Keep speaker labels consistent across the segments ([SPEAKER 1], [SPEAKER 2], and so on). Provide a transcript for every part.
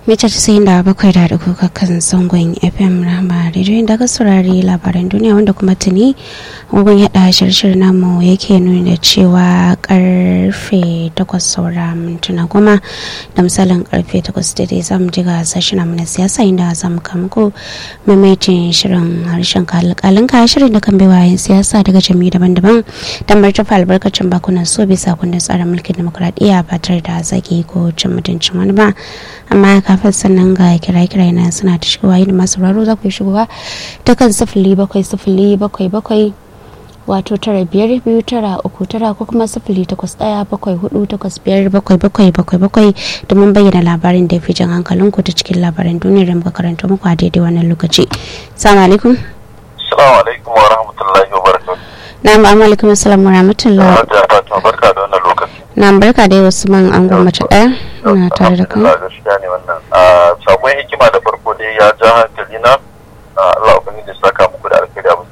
[SPEAKER 1] mita casa'in da bakwai da duku kakan zangon fm rama rediyo da ka saurari labaran duniya wanda kuma tuni agogon yada shirshir namu yake nuni da cewa karfe takwas saura mintuna goma da misalin karfe takwas daidai za mu ji ga sashen na siyasa inda za mu kama mamaitin shirin harshen kalin ka shirin da kan baiwa yin siyasa daga jami'i daban-daban don martafa albarkacin bakunan so bisa kundin tsarin mulkin demokuraɗiyya ba tare da zagi ko cin mutuncin wani ba amma kafin sannan ga kira-kirai na suna ta shigowa yin masu raro za ku yi shigowa ta kan sifili bakwai sifili bakwai bakwai wato tara biyar biyu tara uku tara ko kuma sifili takwas ɗaya bakwai hudu takwas biyar bakwai bakwai bakwai bakwai domin bayyana labarin da ya fi jan hankalinku ta cikin labaran duniyar da muka karanta muku a daidai wannan lokaci. Salamu alaikum.
[SPEAKER 2] Salamu alaikum wa rahmatullahi wa barakatuh.
[SPEAKER 1] Na alaikum assalam wa rahmatullahi.
[SPEAKER 2] Barka da wannan lokaci.
[SPEAKER 1] na barka da wasu man an gwamnati ɗaya na tare da kai
[SPEAKER 2] gaskiya ne wannan sakon hikima da farko dai ya ja hankali na Allah ubangiji ya saka muku da alkhairi abin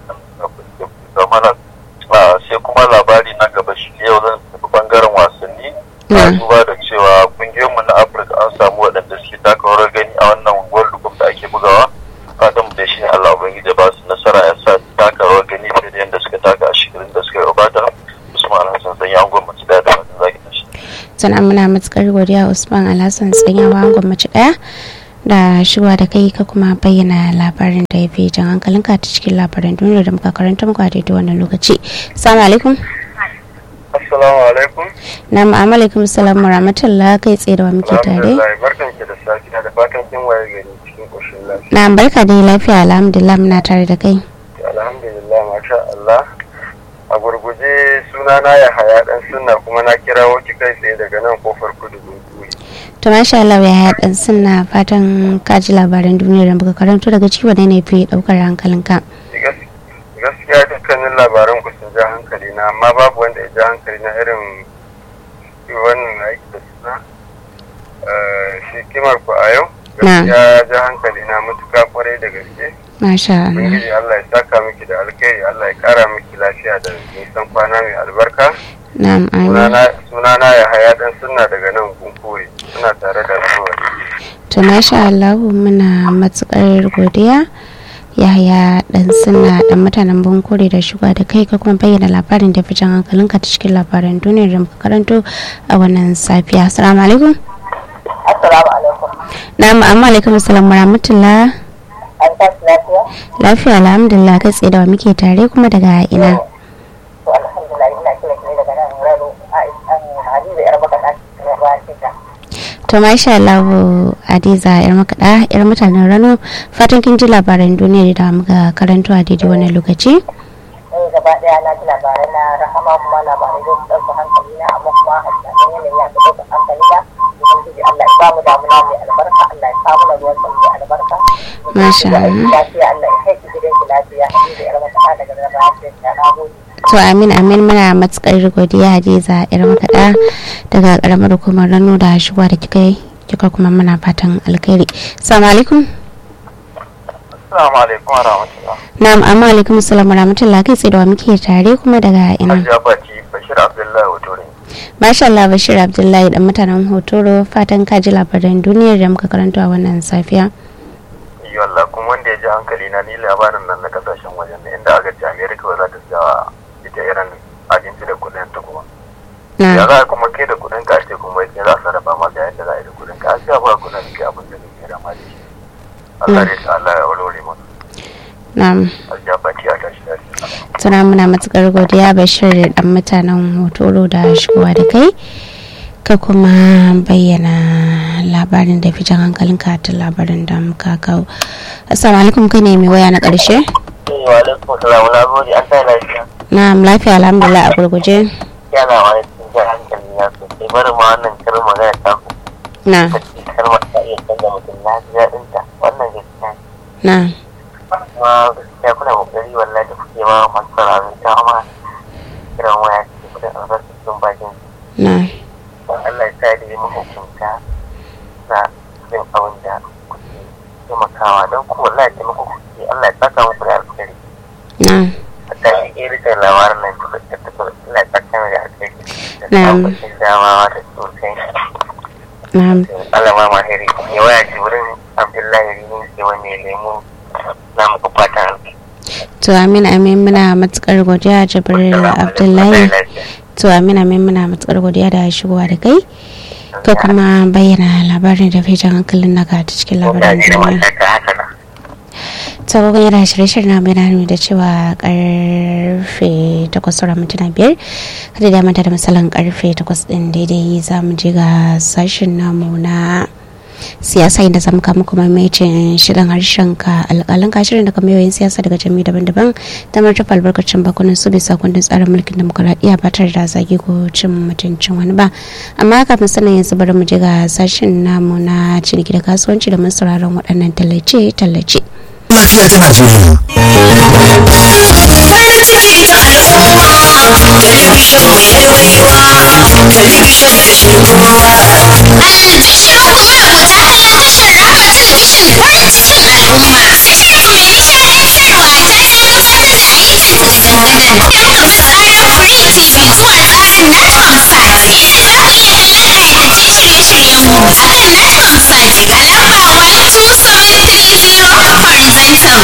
[SPEAKER 2] da mana sai kuma labari na gaba shi yau zan tafi bangaren wasanni na duba da cewa kungiyoyinmu na Afirka an samu waɗanda suke taka rawar gani a wannan World Cup da ake bugawa fatan mu da shi Allah ubangiji ya ba su nasara ya sa taka rawar gani fiye da yadda suka taka a shekarun da suka gabata Usman Alhassan sanya an gwamnati da da
[SPEAKER 1] sana muna matukar godiya usman alhassan tsanyawa gwamnati daya da shiwa da kai ka kuma bayyana labarin da ya fi jan hankalinka ta cikin labaran duniya da muka karanta muku a daidai wannan lokaci salamu alaikum
[SPEAKER 2] assalamu alaikum
[SPEAKER 1] na ma'amalaikum salam wa rahmatullah kai tsaye da wa muke tare
[SPEAKER 2] barkan ki da safiya da fatan kin waye gari cikin koshin lafiya
[SPEAKER 1] na barka da lafiya alhamdulillah muna tare da kai
[SPEAKER 2] alhamdulillah masha Allah a gurguje sunana ya haya dan sunna kuma na kira ki kai tsaye daga nan kofar kudu gunguwi
[SPEAKER 1] to masha Allah ya haya dan sunna fatan ka ji labaran duniya da muka karanto daga ciki wane ne fi daukar hankalinka
[SPEAKER 2] gaskiya dukkanin labaran ku sun ja hankali na amma babu wanda ya ja hankali na irin wannan aiki da suna shi kimar ku a yau gaskiya ja hankali na matuka kwarai da gaske
[SPEAKER 1] Masha Allah.
[SPEAKER 2] Ubangiji Allah ya saka miki da alkhairi Allah ya kara miki lafiya da nisan kwana mai albarka.
[SPEAKER 1] Na'am amin.
[SPEAKER 2] Sunana ya haya dan sunna daga nan kunkure suna tare da rahama.
[SPEAKER 1] To masha Allah muna matukar godiya. Yahaya dan sunna dan mutanen bunkure da shuga da kai ka kuma bayyana labarin da fitan hankalinka ta cikin labaran duniyar da muka karanto a wannan safiya. Assalamu alaikum.
[SPEAKER 3] Assalamu alaikum.
[SPEAKER 1] Na'am amma alaikum assalam wa rahmatullah.
[SPEAKER 3] an tashi lafiya?
[SPEAKER 1] Lafiya alhamdulillah kai tsaye da wa muke tare kuma daga ina.
[SPEAKER 3] To alhamdulillah ina kira kira daga nan Rano Hadiza yar makaɗa na ba ta.
[SPEAKER 1] To masha Allah Hadiza yar makaɗa yar mutanen Rano fatan kin ji labaran duniya da muka karanto a daidai wannan lokaci.
[SPEAKER 3] Eh gaba ɗaya na ji labarai na rahama kuma labarai da su ɗauka hankali na amma kuma a cikin yanayi ya ɗauka hankali na. Ubangiji Allah ya samu damuna mai albarka Allah ya samu na ruwan mai albarka.
[SPEAKER 1] Masha Allah.
[SPEAKER 3] Lafiya Allah ya kai ki gidan ki lafiya Hadiza yar makaɗa daga nan ba ta na gode.
[SPEAKER 1] To amin amin muna matukar godiya Hadiza yar makaɗa daga karamar hukumar Rano da shigowa da kika yi kika kuma muna fatan alkhairi. Assalamu alaikum.
[SPEAKER 2] Assalamu alaikum wa rahmatullah.
[SPEAKER 1] Na'am amma alaikum assalam wa rahmatullah kai tsaye da wa muke tare kuma daga ina.
[SPEAKER 2] Hajiya Fati Bashir Abdullahi Hotore.
[SPEAKER 1] Masha Allah Bashir Abdullahi dan mutanen Hotoro fatan ka ji labaran duniyar da muka karanto a wannan safiya.
[SPEAKER 2] Yi wallah kuma wanda ya ji hankali na ni labarin nan na kasashen wajen ne inda aka ce Amerika ba za ta siya ita irin abinci da kudin ta kuma. Ya
[SPEAKER 1] Na
[SPEAKER 2] za a kuma kai da kudin ka ce kuma ya za a sarrafa ma ga yadda za a yi da kudin ka a siya ba kudin ka abin da kake da ma da shi. Allah ya sa Allah ya walwale mu.
[SPEAKER 1] na'am
[SPEAKER 2] Hajiya Fati a tashi lafiya.
[SPEAKER 1] tuna muna matukar godiya Bashir dan mutanen Hotoro da shigowa da kai ka kuma bayyana labarin da fi jan hankalinka ta labarin da muka kawo. Assalamu alaikum kai ne mai waya na ƙarshe?
[SPEAKER 3] Wa alaikum salam na gode an tayi lafiya.
[SPEAKER 1] Na'am lafiya alhamdulillah a gurguje.
[SPEAKER 3] Yana wani cikin jan hankali na sosai bari ma wannan karin magana ta ku.
[SPEAKER 1] Na
[SPEAKER 3] kalmar ta iya canza mutum na ji daɗin ta wannan gaskiya ne.
[SPEAKER 1] na
[SPEAKER 3] kuma gaskiya kuna kokari wallahi da kuke ma masu sauraron ta ma kiran waya ce kudin albarkacin bakin
[SPEAKER 1] na
[SPEAKER 3] don Allah ya sa da yi mahukunta na yin abin da kuke taimakawa don kuma wallahi taimako kuke Allah ya saka muku da alkhairi
[SPEAKER 1] na
[SPEAKER 3] a tashi irin labarin nan ta ta ta Allah ya saka mu da alkhairi da
[SPEAKER 1] Na'am.
[SPEAKER 3] samun damawa da sosai
[SPEAKER 1] na'am
[SPEAKER 4] alama mahiri ya waya jibrin abdullahi rinin ke wani lemu na muku fatan alki
[SPEAKER 1] to amin amin muna matukar godiya jibril abdullahi to amin amin muna matukar godiya da shigowa da kai ka kuma bayyana labarin da fi jan hankalin naka ta cikin labaran
[SPEAKER 4] da
[SPEAKER 1] duniya
[SPEAKER 4] mata haka na
[SPEAKER 1] ta gogon yana shirye-shirye na bayyana nuni da cewa karfe takwas sauran mintuna biyar kada da manta da misalin karfe takwas din daidai za mu je ga sashen namu na siyasa inda zamu kama kuma maimacin shirin harshen ka alƙalin ka shirin daga mayoyin siyasa daga jami'i daban-daban ta martafa albarkacin bakunan su bisa kundin tsarin mulkin demokuraɗiyya ba tare da zagi ko cin mutuncin wani ba amma kafin sanin yanzu bari mu je ga sashen namu na ciniki da kasuwanci da mun sauraron waɗannan tallace-tallace.
[SPEAKER 5] lafiya ta Najeriya.
[SPEAKER 6] farin ciki ta al'umma talabishin mai dorewa talabishin tashin kowa
[SPEAKER 7] Albishirin ku marubuta kallon tashar Rama Talabishin farin cikin al'umma. Tashar ku mai nishaɗantarwa ta gano tsarin da ayyukan ta gadan-gadan. Tun daga tsarin Free TV zuwa tsarin Natcom Sat. Inda za ku iya kallon ƙayatattun shirye-shiryen mu a kan Natcom Sat a lamba 12730 horizontal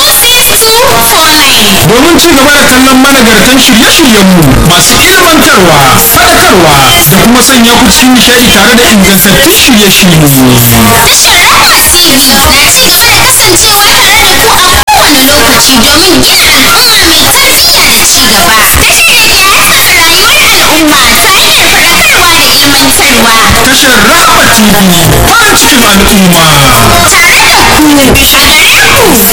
[SPEAKER 7] 26249.
[SPEAKER 5] Domin ci gaba da kallon managartan shirye-shiryenmu masu ilmantarwa, faɗakarwa da kuma sanya ku cikin nishaɗi tare da ingantattun shirye-shirye.
[SPEAKER 7] Tashar Rahama TV na ci gaba da kasancewa tare da ku a kowane lokaci domin gina al'umma mai tarbiyya da ci gaba. Tashar da ke haskaka rayuwar al'umma ta hanyar faɗakarwa da ilmantarwa.
[SPEAKER 5] Tashar Rahama TV farin cikin al'umma.
[SPEAKER 7] Tare da ku a gare ku